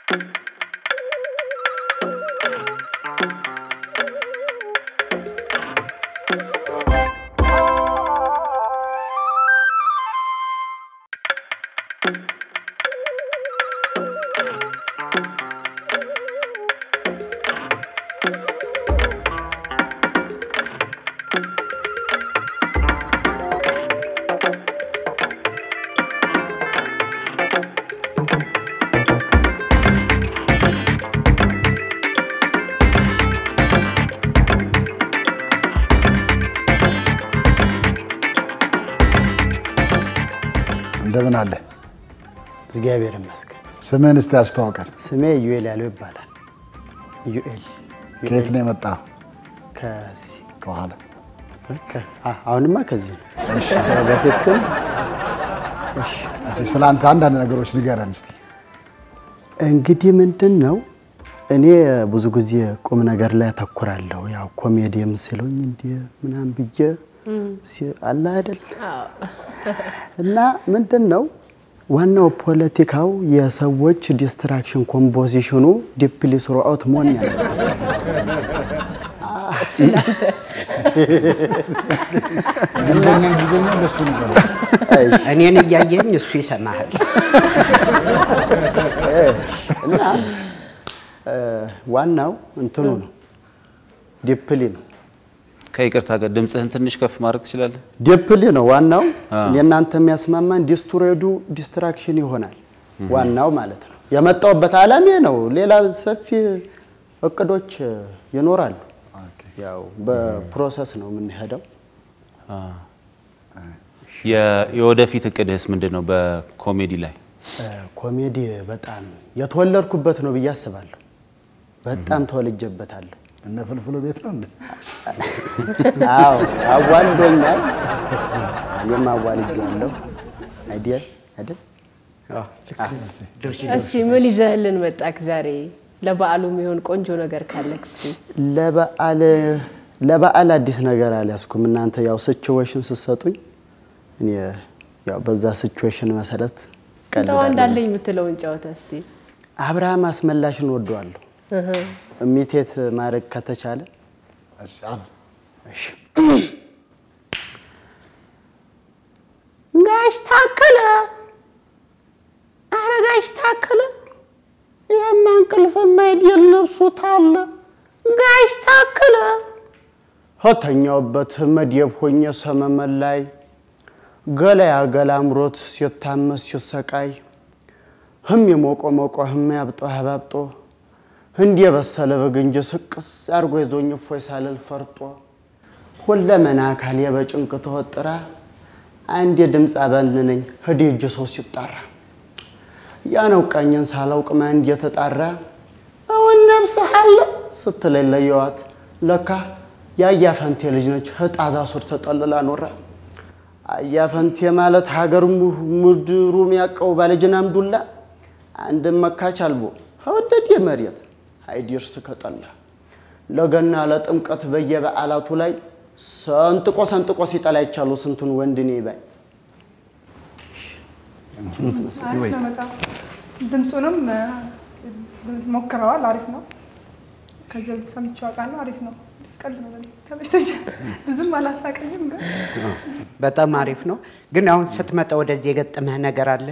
እንደምን አለ? እግዚአብሔር ይመስገን። ስምህን እስቲ ያስተዋውቀን። ስሜ ዩኤል ያለው ይባላል። ዩኤል ከየት ነው የመጣ? ከዚህ ከኋላ ከ- አ- አሁንማ ከዚህ ነው። በፊት ግን እሺ እስቲ ስለ አንተ አንዳንድ ነገሮች ንገረን እስቲ። እንግዲህ ምንድን ነው እኔ ብዙ ጊዜ ቁም ነገር ላይ አተኩራለሁ። ያው ኮሜዲየም ሲሉኝ እንዲህ ምናምን ብዬ ሲ- አለ አይደል እና ምንድን ነው ዋናው ፖለቲካው የሰዎች ዲስትራክሽን ኮምፖዚሽኑ ዲፕሊ ስሩአውት መሆን ያለበት እንግሊዝኛ እንግሊዝኛ እንደሱ ንገረን። እኔን እያየኝ እሱ ይሰማሃል። እና እ፣ ዋናው እንትኑ ነው ዲፕሊ ነው ከይቅርታ ጋር ድምፅህን ትንሽ ከፍ ማድረግ ትችላለህ? ዲፕሊ ነው ዋናው። አዎ። የእናንተ የሚያስማማን ዲስትሮይዱ ዲስትራክሽን ይሆናል ዋናው ማለት ነው። የመጣውበት ዓላማ ነው። ሌላ ሰፊ እቅዶች ይኖራሉ። ያው በፕሮሰስ ነው የምንሄደው። የ- የወደፊት እቅድህስ ምንድን ነው? በኮሜዲ ላይ እ፣ ኮሜዲ በጣም የተወለድኩበት ነው ብዬ አስባለሁ። በጣም ተወልጄበታለሁ። እነ ፍልፍሉ ቤት ነው እንዴ? አዎ አዋልዶኛል። እኔም አዋልጄዋለሁ። አይዲያ አይደል? እስቲ ምን ይዘህልን መጣክ ዛሬ? ለበዓሉ የሚሆን ቆንጆ ነገር ካለክ እስቲ ለበዓል ለበዓል አዲስ ነገር አልያዝኩም። እናንተ ያው ሲቹዌሽን ስትሰጡኝ እኔ ያው በዛ ሲቹዌሽን መሰረት እንደው ቀልዳለሁ። እንዳለኝ የምትለውን ጨዋታ እስቲ አብርሃም አስመላሽን ወደዋለሁ። እሚቴት ማድረግ ከተቻለ እሺ፣ አሉ። እሺ። ጋሽ ታከለ፣ ኧረ ጋሽ ታከለ፣ ይህማ እንቅልፍ የማይድል ነብሶታል። ጋሽ ታከለ ከተኛውበት መደብ ሆኜ ሰመመን ላይ ገላያ ገላ አምሮት ሲታመስ ሲሰቃይ ህም የሞቆ ሞቆ ህም ያብጦ ያባብጦ እንዲ የበሰለ በግ እንጂ ስቅስ አርጎ ይዞኝ እፎይ ሳልል ፈርጦ ሁለመና አካሌ በጭንቅ ተወጥራ አንድ የድምፅ አባንነኝ ህዲ እጅ ሰው ሲጣራ ያነው ቀኝን ሳላውቅ ማንድ የተጣራ እውን ነብስህ አለ ስትለኝ ለየዋት ለካ የአያፈንቴ ልጅ ነች ህጣዛ ሱር ተጠልላ ኖራ አያፈንቴ ማለት ሀገር mu- ምድሩ የሚያውቀው ባለጅን አምዱላ አንድም መካች አልቦ ከወደድ መሬት አይዲርስ ከጠላ ለገና ለጥምቀት በየበዓላቱ ላይ ሰንጥቆ ሰንጥቆ ሲጠላ ይቻሉ ስንቱን ወንድኔ ባይ አሪፍ ነው በጣም ድምፁንም እ፣ ሞክረዋል። አሪፍ ነው። ከዚህ በፊት ሰምቼው አውቃለሁ። አሪፍ ነው። ቀልድ ነው። በጣም ተመችቶኛል። ብዙም አላሳቀኝም ግን በጣም አሪፍ ነው። ግን አሁን ስትመጣ ወደዚህ የገጠመህ ነገር አለ?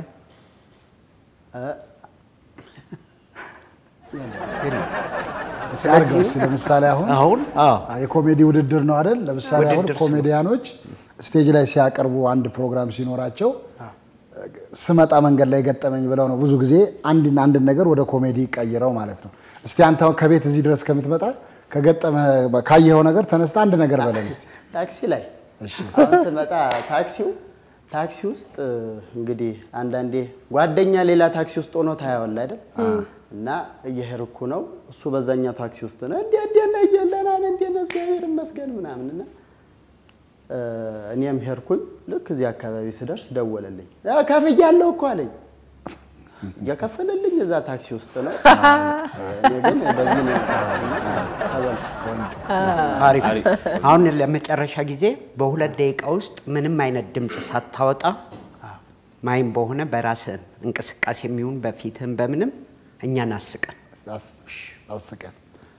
እስኪ አድርገው እስኪ ለምሳሌ አሁን አሁን አዎ የኮሜዲ ውድድር ነው አይደል? ለምሳሌ አሁን ውድድር ኮሜዲያኖች ስቴጅ ላይ ሲያቀርቡ አንድ ፕሮግራም ሲኖራቸው ስመጣ መንገድ ላይ ገጠመኝ ብለው ነው ብዙ ጊዜ አንድን አንድን ነገር ወደ ኮሜዲ ቀይረው ማለት ነው። እስቲ አንተ አሁን ከቤት እዚህ ድረስ ከምትመጣ ከገጠመ ካየኸው ነገር ተነስተ አንድ ነገር በለን እስቲ። ታክሲ ላይ አሁን ስመጣ ታክሲው ታክሲ ውስጥ እ፣ እንግዲህ አንዳንዴ ጓደኛ ሌላ ታክሲ ውስጥ ሆኖ ታያዋለህ አይደል? እና እየሄድኩ ነው እሱ በዛኛው ታክሲ ውስጥ ነው እንዴ እንዴ ነው እየለናል እንዴ ነው እግዚአብሔር ይመስገን ምናምን እና እ፣ እኔም ሄድኩኝ። ልክ እዚህ አካባቢ ስደርስ ደወለልኝ። አ፣ ከፍያለሁ እኮ አለኝ። እየከፈለልኝ እዛ ታክሲ ውስጥ ነው። እኔ ግን በዚህ ነው ተበልኩ። አሪፍ። አሁን ለመጨረሻ ጊዜ በሁለት ደቂቃ ውስጥ ምንም አይነት ድምፅ ሳታወጣ ማይም በሆነ በራስህ እንቅስቃሴ የሚሆን በፊትህም በምንም እኛን አስቀን። አስ- አስቀን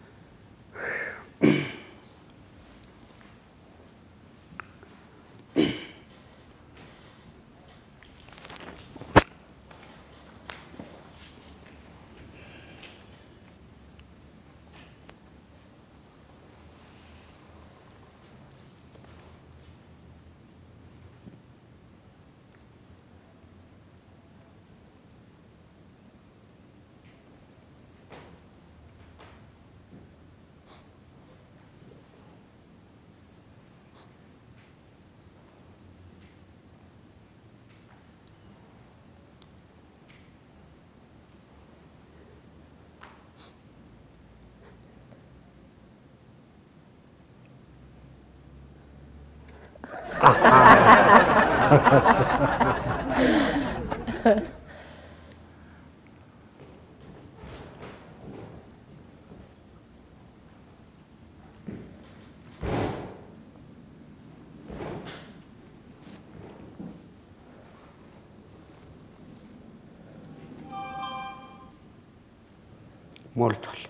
ሞልቷል።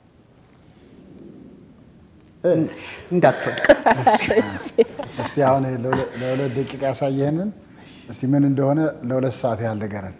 እንዳትወድቅ እስቲ አሁን ለሁለ- ለሁለት ደቂቃ ያሳየህንን እስቲ ምን እንደሆነ ለሁለት ሰዓት ያህል ንገረን።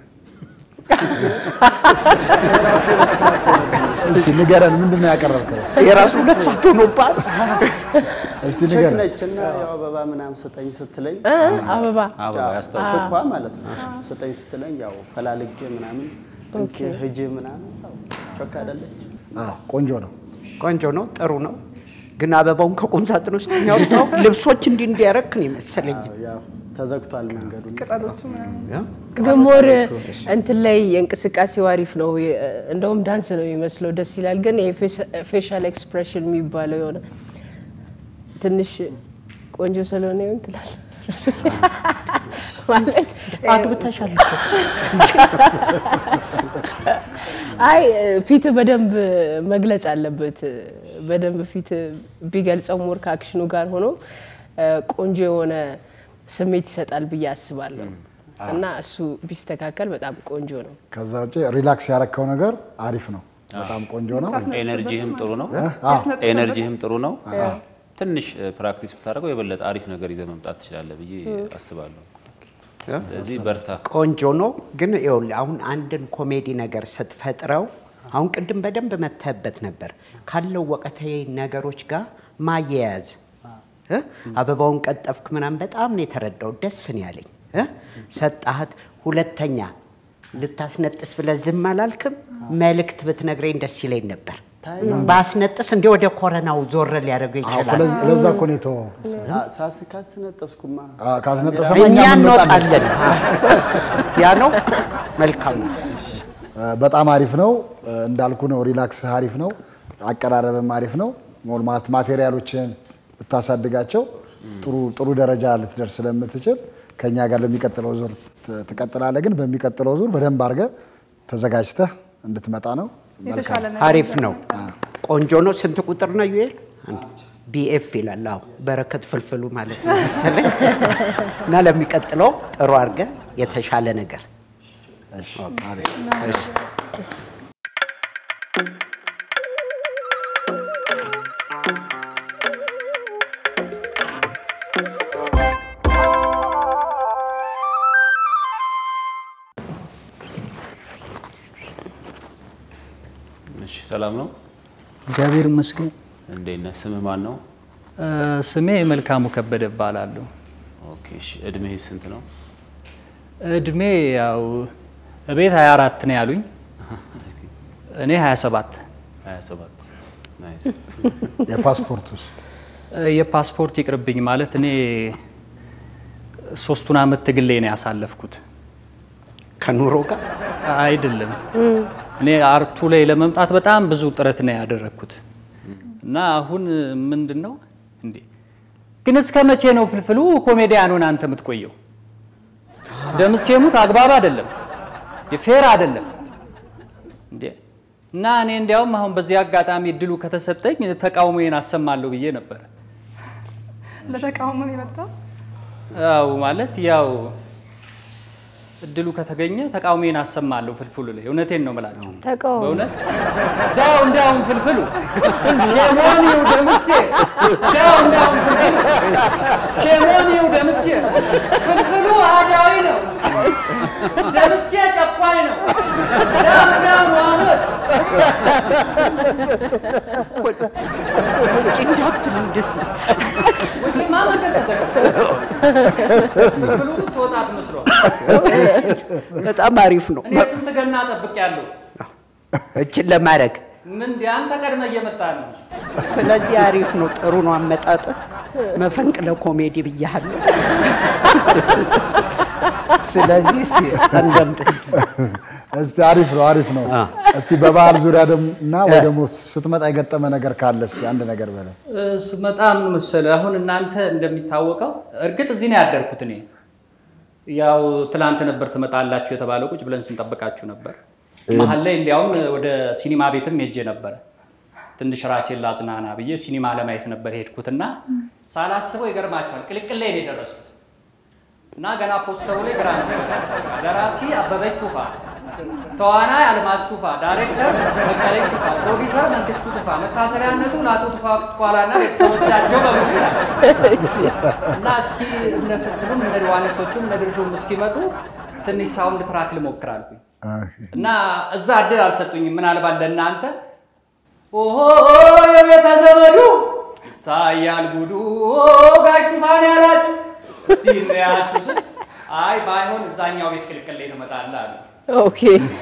እሺ ንገረን፣ ምንድን ነው ያቀረብከው? የራሱ ሁለት ሰዓት ሆኖባል። እስቲ ቸክ ንገረን። ነች እና ያው አበባ ምናምን ስጠኝ ስትለኝ እ? አበባ አበባ ያስታውቃል። ቸኳ ማለት ነው ስጠኝ ስትለኝ ያው ፈላልጌ ምናምን እንኪ ሂጂ ምናምን ያው ቸክ አይደለች አዎ ቆንጆ ነው። ቆንጆ ነው፣ ጥሩ ነው። ግን አበባውን ከቁም ሳጥን ውስጥ የሚያወጣው ልብሶች እንዲህ እንዲያረክ ነው የመሰለኝ። ያው ተዘግቷል መንገዱ ቅጠሎቹ ምናምን ግን ሞር እንትን ላይ የእንቅስቃሴው አሪፍ ነው። የ- እንደውም ዳንስ ነው የሚመስለው፣ ደስ ይላል። ግን ይሄ ፌሻል ኤክስፕሬሽን የሚባለው የሆነ ትንሽ ቆንጆ ስለሆነ ይሆን ትላል ማለት አግብተሻል እኮ። አይ ፊት በደንብ መግለጽ አለበት። በደንብ ፊት ቢገልጸው ሞር ከአክሽኑ ጋር ሆኖ ቆንጆ የሆነ ስሜት ይሰጣል ብዬ አስባለሁ እና እሱ ቢስተካከል በጣም ቆንጆ ነው። ከዛ ውጭ ሪላክስ ያረከው ነገር አሪፍ ነው። በጣም ቆንጆ ነው። ኤነርጂህም ጥሩ ነው። ያስነጥሳል። ኤነርጂህም ጥሩ ነው። ትንሽ ፕራክቲስ ብታደርገው የበለጠ አሪፍ ነገር ይዘህ መምጣት ትችላለህ ብዬ አስባለሁ። ስለዚህ በርታ። ቆንጆ ነው። ግን ይኸውልህ አሁን አንድን ኮሜዲ ነገር ስትፈጥረው አሁን ቅድም በደንብ መተህበት ነበር ካለው ወቅታዊ ነገሮች ጋር ማያያዝ እ? አበባውን ቀጠፍክ ምናምን በጣም ነው የተረዳው። ደስ ነው ያለኝ እ? ሰጣሃት። ሁለተኛ ልታስነጥስ ብለህ ዝም አላልክም። መልእክት ብትነግረኝ ደስ ይለኝ ነበር። ባስነጥስ እንዲህ ወደ ኮረናው ዞር ሊያደርገው አዎ፣ ይችላል። ለዚ- ለዛ እኮ ነው የተወው። ሳስ ካስነጠስኩማ አዎ፣ ካስነጠሰማ እኛ እኛም እንወጣለን። እንወጣለን። ያ ነው መልካም ነው። በጣም አሪፍ ነው እንዳልኩ ነው። ሪላክስ አሪፍ ነው። አቀራረብም አሪፍ ነው። ሞልማት ማቴሪያሎችን ብታሳድጋቸው ጥሩ ጥሩ ደረጃ ልትደርስ ስለምትችል ከኛ ጋር ለሚቀጥለው ዙር ት- ትቀጥላለህ። ግን በሚቀጥለው ዙር በደንብ አድርገህ ተዘጋጅተህ እንድትመጣ ነው። የተሻለ ነገር አሪፍ ነው። ቆንጆ ነው። ስንት ቁጥር ነው ዩኤል? ቢኤፍ ይላል። አዎ በረከት ፍልፍሉ ማለት ነው መሰለኝ። እና ለሚቀጥለው ጥሩ አድርገህ የተሻለ ነገር እሺ፣ አሪፍ። እሺ። እሺ፣ ሰላም ነው። እግዚአብሔር ይመስገን። እንዴት ነህ? ስምህ ማን ነው? እ፣ ስሜ መልካሙ ከበደ እባላለሁ። ኦኬ፣ እሺ። እድሜህ ስንት ነው? እድሜ ያው እቤት 24 ነው ያሉኝ፣ እኔ 27። 27 ናይስ። የፓስፖርቱስ እ፣ የፓስፖርት ይቅርብኝ ማለት እኔ ሶስቱን አመት ትግሌ ነው ያሳለፍኩት። ከኑሮ ጋር አይደለም እኔ አርቱ ላይ ለመምጣት በጣም ብዙ ጥረት ነው ያደረግኩት እና አሁን ምንድን ነው እንዴ ግን እስከ መቼ ነው ፍልፍሉ ኮሜዲያን ሆነ አንተ የምትቆየው? ደምሴ ሙት አግባብ አይደለም፣ ፌር አይደለም እንዴ እና እኔ እንዲያውም አሁን በዚህ አጋጣሚ እድሉ ከተሰጠኝ ተቃውሞዬን አሰማለሁ ብዬ ነበረ። ለተቃውሞ ነው የመጣው። ያው ማለት ያው እድሉ ከተገኘ ተቃውሜን አሰማለሁ ፍልፍሉ ላይ። እውነቴን ነው የምላችሁ። ተቃውሞ በእውነት ዳው እንዳውን ፍልፍሉ ሼሞኒው ደምሴ ዳው እንዳውን ፍልፍሉ ሼሞኒው ደምሴ ፍልፍሉ አዳዊ ነው፣ ደምሴ ጨቋኝ ነው። ዳው እንዳውን ዋኖስ ውጭ እንዳትል እንደስ ውጭማ መንገድ ተዘጋ። ፍልፍሉ ትወጣት መስሏል። በጣም አሪፍ ነው እኔ ስንት ገና ጠብቄያለሁ። እችን ለማድረግ ምን አንተ ቀድመ እየመጣ ነው። ስለዚህ አሪፍ ነው። ጥሩ ነው አመጣጥ። መፈንቅለ ኮሜዲ ብያለሁ። ስለዚህ እስቲ አንዳንድ እስቲ አሪፍ ነው አሪፍ ነው። እስቲ በበዓል ዙሪያ ደግሞ እና ወይ ደግሞ ስትመጣ የገጠመ ነገር ካለ እስቲ አንድ ነገር በለ። በጣም መሰለህ አሁን እናንተ እንደሚታወቀው እርግጥ እዚህ ነው ያደርኩት እኔ ያው ትላንት ነበር ትመጣላችሁ የተባለው ቁጭ ብለን ስንጠብቃችሁ ነበር። መሀል ላይ እንዲያውም ወደ ሲኒማ ቤትም ሄጄ ነበረ ትንሽ ራሴን ላዝናና ብዬ ሲኒማ ለማየት ነበር ሄድኩትና ሳላስበው ይገርማችኋል ቅልቅል ላይ ነው የደረስኩት እና ገና ፖስተሩ ላይ ግራ ነው የገባችኋል። ደራሲ አበበች ቱፋ፣ ተዋናይ አልማዝ ቱፋ፣ ዳይሬክተር በቀለች ቱፋ፣ ፕሮዲሰር መንግስቱ ቱፋ፣ መታሰሪያነቱ ለአቶ ቱፋ ኋላና ቤተሰቦቻቸው በሙሉ ይላል። እና እስቲ እነ ፍልፍሉም እነ ዮሐንሶቹም እነ ድርሹም እስኪመጡ ትንሽ ሳውንድ ትራክ ልሞክር አልኩኝ እና እዛ እድል አልሰጡኝም። ምናልባት ለእናንተ ኦሆ የቤተ ዘመዱ ታያል ጉዱ ጋሽ ቱፋን ያላችሁ እስቲ እናያችሁ ስል አይ ባይሆን እዛኛው ቤት ቅልቅል ላይ ትመጣለህ አሉ። ኦኬ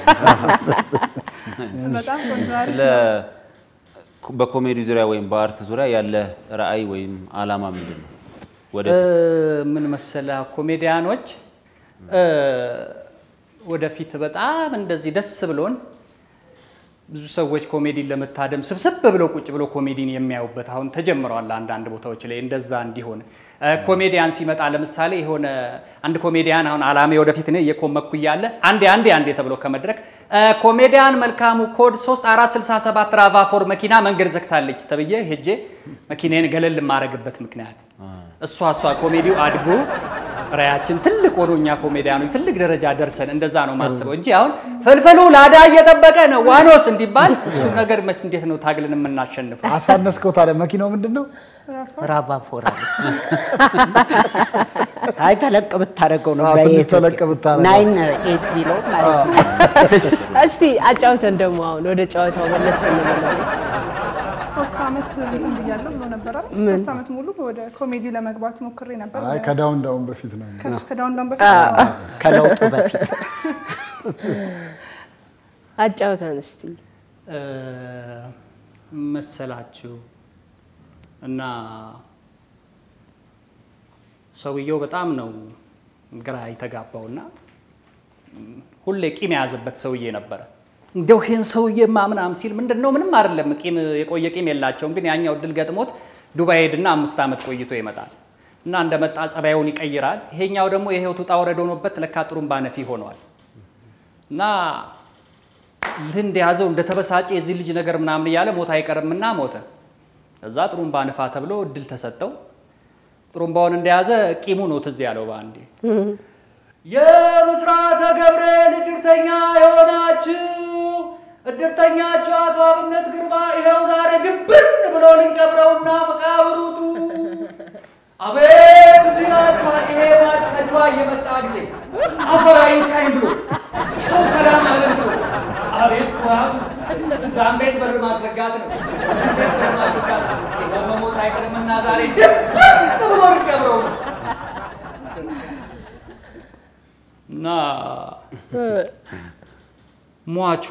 በጣም ቆንጆ አሪፍ ስለ በኮሜዲ ዙሪያ ወይም በአርት ዙሪያ ያለ ራዕይ ወይም አላማ ምንድን ነው? ወደ ምን መሰለ ኮሜዲያኖች እ፣ ወደፊት በጣም እንደዚህ ደስ ብሎን ብዙ ሰዎች ኮሜዲን ለመታደም ስብስብ ብለው ቁጭ ብለው ኮሜዲን የሚያዩበት አሁን ተጀምረዋል። አንዳንድ ቦታዎች ላይ እንደዛ እንዲሆን እ፣ ኮሜዲያን ሲመጣ ለምሳሌ የሆነ አንድ ኮሜዲያን አሁን አላሜ ወደፊት እኔ እየኮመኩ እያለ አንዴ አንዴ አንዴ ተብሎ ከመድረክ እ፣ ኮሜዲያን መልካሙ ኮድ 3467 ራቫፎር መኪና መንገድ ዘግታለች ተብዬ ሄጄ መኪናዬን ገለል የማደርግበት ምክንያት እሷ እሷ ኮሜዲው አድጎ ራያችን ትልቅ ሆኖ እኛ ኮሜዲያኖች ትልቅ ደረጃ ደርሰን እንደዛ ነው ማስበው እንጂ አሁን ፍልፍሉ ላዳ እየጠበቀ ነው ዋኖስ እንዲባል እሱ ነገር መች እንዴት ነው ታግልን የምናሸንፈው? አሳነስከው ታዲያ መኪናው ምንድን ነው? ራባ ፎራ አይ ተለቅ ብታደርገው ነው አዎ፣ ትንሽ በኤት ተለቅ ብታደርገው። ናይን ኤት ቢለው ማለት ነው። እስቲ አጫውተን ደግሞ አሁን ወደ ጨዋታው መለስ እንበለው። ሶስት አመት እንትን ብያለሁ ብሎ ነበር አይደል? ሶስት አመት ሙሉ ወደ ኮሜዲ ለመግባት ሞክሬ ነበር። አይ ከዳውን ዳውን በፊት ነው። ከሱ ከዳውን ዳውን በፊት ከለውጡ በፊት አጫውተን እስቲ እ፣ መሰላችሁ እና ሰውየው በጣም ነው ግራ የተጋባውና ሁሌ ቂም የያዘበት ሰውዬ ነበረ። እንደው ይህን ሰውዬማ ምናምን ሲል ምንድን ነው ምንም አይደለም፣ ቂም የቆየ ቂም የላቸውም። ግን ያኛው እድል ገጥሞት ዱባይ ሄድና አምስት ዓመት ቆይቶ ይመጣል እና እንደመጣ ጸባዩን ይቀይራል። ይሄኛው ደግሞ የህይወቱ ውጣ ውረድ ሆኖበት ለካ ጥሩምባ ነፊ ሆነዋል እና ልንድ የያዘው እንደተበሳጨ የዚህ ልጅ ነገር ምናምን እያለ ሞት አይቀርምና ሞተ። እዛ ጥሩምባ ንፋ ተብሎ እድል ተሰጠው። ጥሩምባውን እንደያዘ ቂሙ ነው ትዝ ያለው በአንዴ የብስራተ ገብርኤል እድርተኛ የሆናችሁ እድርተኛችሁ አቶ አብነት ግርማ ይኸው ዛሬ ግብን ብሎ ልንቀብረውና መቃብሩቱ አቤት እዚህ ናችኋል። ይሄ ማጭ ከድባ እየመጣ ጊዜ አፈር አይንካኝ ብሎ ሰው ሰላም አለን ብሎ አቤት ኩራቱ። እዛም ቤት በር ማዘጋት ነው፣ እዚህ ቤት በር ማዘጋት ነው። ይኸው መሞት አይቀርምና ዛሬ ግብን ብሎ ልንቀብረው ነው እና ሟቹ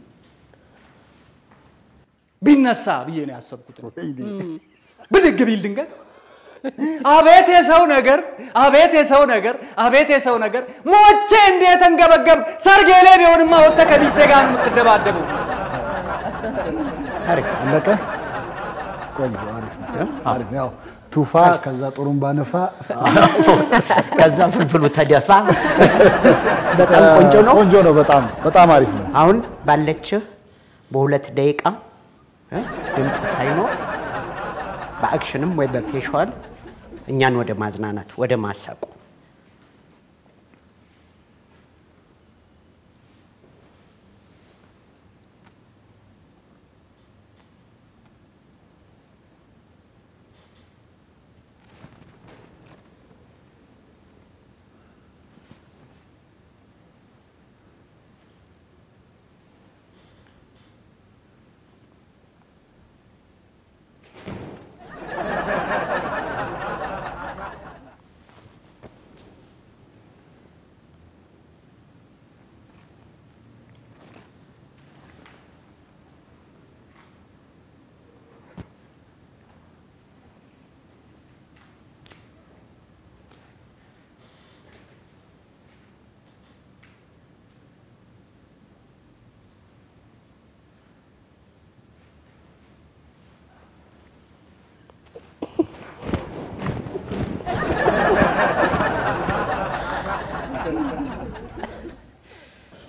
ቢነሳ ብዬ ነው ያሰብኩት። ብድግ ቢል ድንገት አቤት የሰው ነገር፣ አቤት የሰው ነገር፣ አቤት የሰው ነገር፣ ሞቼ እንዴት እንገበገብ ሰርጌ ላይ ቢሆንማ ወጥተህ ከሚስቴ ጋር ነው የምትደባደበው። አሪፍ አለቀ። ቆንጆ አሪፍ ነው። አሪፍ ነው። ያው ቱፋ ከዛ ጥሩምባ ነፋ ከዛ ፍልፍሉ ተደፋ። በጣም ቆንጆ ነው። ቆንጆ ነው። በጣም በጣም አሪፍ ነው። አሁን ባለችህ በሁለት ደቂቃ እ ድምፅ ሳይኖር በአክሽንም ወይ በፌሽዋል እኛን ወደ ማዝናናት ወደ ማሳቁ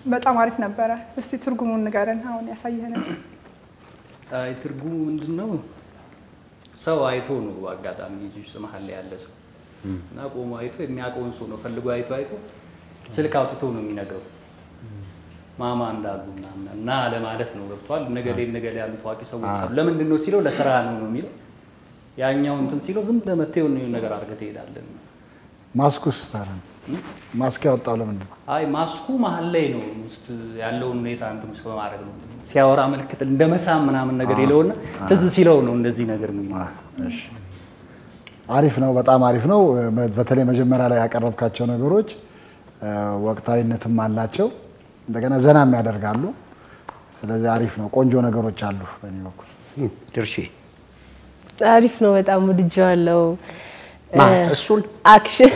በጣም አሪፍ ነበረ። እስቲ ትርጉሙን ንገረን። አሁን ያሳየህንን አይ ትርጉሙ ምንድን ነው? ሰው አይቶ ነው አጋጣሚ ልጅ ውስጥ መሀል ላይ ያለ ሰው እና ቆሞ አይቶ የሚያውቀውን ሰው ነው ፈልጎ አይቶ አይቶ ስልክ አውጥቶ ነው የሚነግረው ማማ እንዳሉ ምናምን እና ለማለት ነው ገብቷል። ነገሌ ነገሌ ያሉ ታዋቂ ሰዎች አሉ። ለምንድን ነው ሲለው ለስራ ነው ነው የሚለው ያኛው እንትን ሲለው ዝም ብለህ መተህ የሆነ ነገር አድርገህ ትሄዳለህ። ማስኩስ ታዲያ ማስክ ያወጣው ለምንድን ነው? አይ ማስኩ መሀል ላይ ነው ውስጥ ያለውን ሁኔታ እንትን ውስጥ በማድረግ ነው ሲያወራ ምልክት እንደ መሳም ምናምን ነገር ይለውና ትዝ ሲለው ነው እንደዚህ ነገር የሚለው። እሺ አሪፍ ነው፣ በጣም አሪፍ ነው። በተለይ መጀመሪያ ላይ ያቀረብካቸው ነገሮች እ፣ ወቅታዊነትም አላቸው፣ እንደገና ዘናም ያደርጋሉ። ስለዚህ አሪፍ ነው። ቆንጆ ነገሮች አሉ በእኔ በኩል። ድርሼ አሪፍ ነው። በጣም ወድጀዋለሁ። ማ እ፣ እሱን አክሽን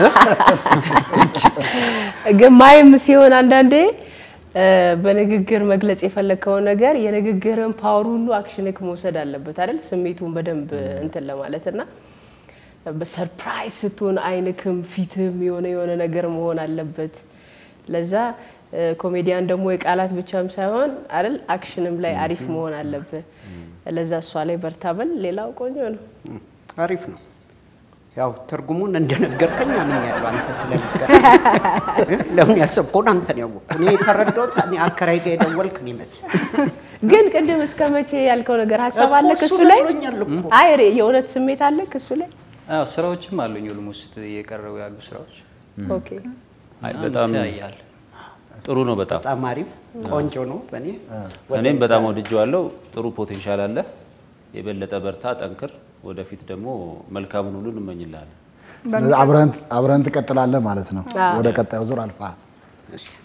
ግን ማይም ሲሆን አንዳንዴ እ፣ በንግግር መግለጽ የፈለግከውን ነገር የንግግርን ፓወር ሁሉ አክሽንክ መውሰድ አለበት አይደል? ስሜቱን በደንብ እንትን ለማለት እና በሰርፕራይዝ ስትሆን አይንክም ፊትም የሆነ የሆነ ነገር መሆን አለበት። ለዛ እ፣ ኮሜዲያን ደግሞ የቃላት ብቻም ሳይሆን አይደል አክሽንም ላይ አሪፍ መሆን አለበት። ለዛ እሷ ላይ በርታበል። ሌላው ቆንጆ ነው። አሪፍ ነው። ያው ትርጉሙን እንደነገርከኝ አምኛለሁ። አንተ ስለነገር ለምን ያሰብከውን አንተ ነው ያወቅኩት። እኔ የተረዳሁት እኔ አከራይ ጋር የደወልክ ነው ይመስል ግን ቅድም እስከ መቼ ያልከው ነገር ሀሳብ እኮ አለክ እሱ እሱ ላይ መስሎኛል እኮ። አይ ሬ- የእውነት ስሜት አለክ እሱ ላይ አዎ ስራዎችም አሉኝ ኦልሞስት እየቀረቡ ያሉ ስራዎች ኦኬ አይ በጣም ያያል። ጥሩ ነው። በጣም በጣም አሪፍ ቆንጆ ነው። በእኔ እኔም በጣም ወድጀዋለሁ። ጥሩ ፖቴንሻል አለ። የበለጠ በርታ፣ ጠንክር። ወደፊት ደግሞ መልካሙን ሁሉ እንመኝልሃለን። ስለዚህ አብረን አብረን ትቀጥላለህ ማለት ነው። ወደ ቀጣዩ ዙር አልፋ እሺ።